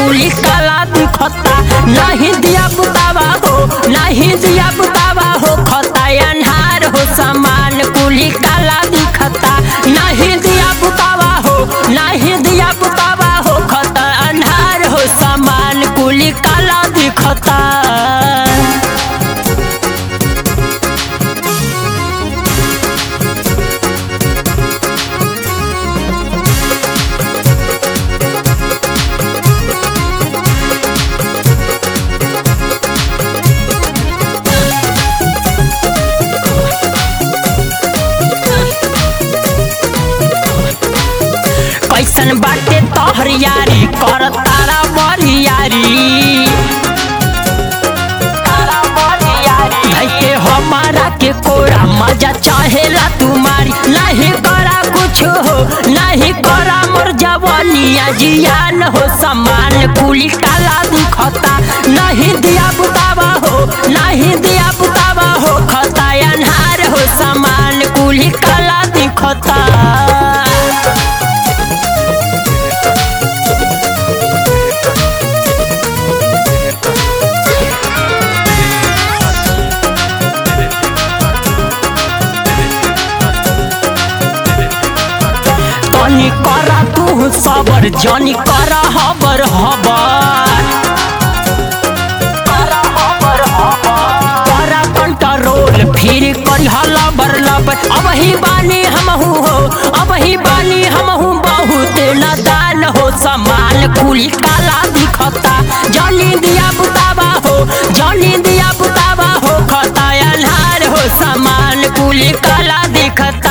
कुली काला दिखता नहीं दिया बुतावा हो नहीं दिया बुतावा हो खता अन्हार हो सामान कुली काला दिखता नहीं दिया बुतावा हो नहीं दिया बुतावा हो खता अन्हार हो सामान कुली काला दिखता कैसन बाटे तोहर यारी कर तारा बरियारी धैके हमारा के कोरा मजा चाहेला तुम्हारी नहीं करा कुछ हो नहीं करा मोर जवानिया जियान हो समान कुली काला दिखता नहीं दिया बुतावा हो नहीं दिया बुतावा हो खता अन्हार हो समान कुली काला दिखता तनी करा तू सबर जनी करा हबर हबर करा कंट्रोल फिर करी लबर लबर अब ही बानी हमहू हो अब ही बानी हमहू बहुत नादान हो समान कुली काला दिखता जनी दिया बुतावा हो जनी दिया बुतावा हो खता अन्हार हो समान कुली काला दिखता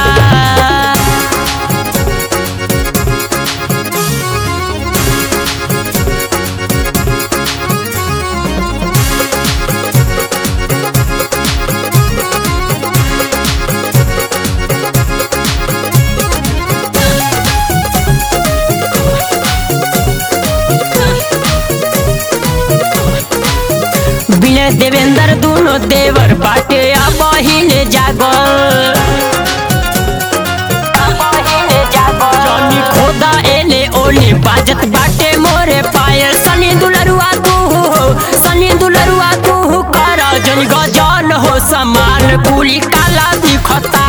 बिना देवेंद्र दोनों देवर बाटे अब हिले जागल जनी खोदा एले ओले बाजत बाटे मोरे पायल सनी दुलरुआ तू हो सनी दुलरुआ तू कर जन गजन हो समान कुली काला दिखता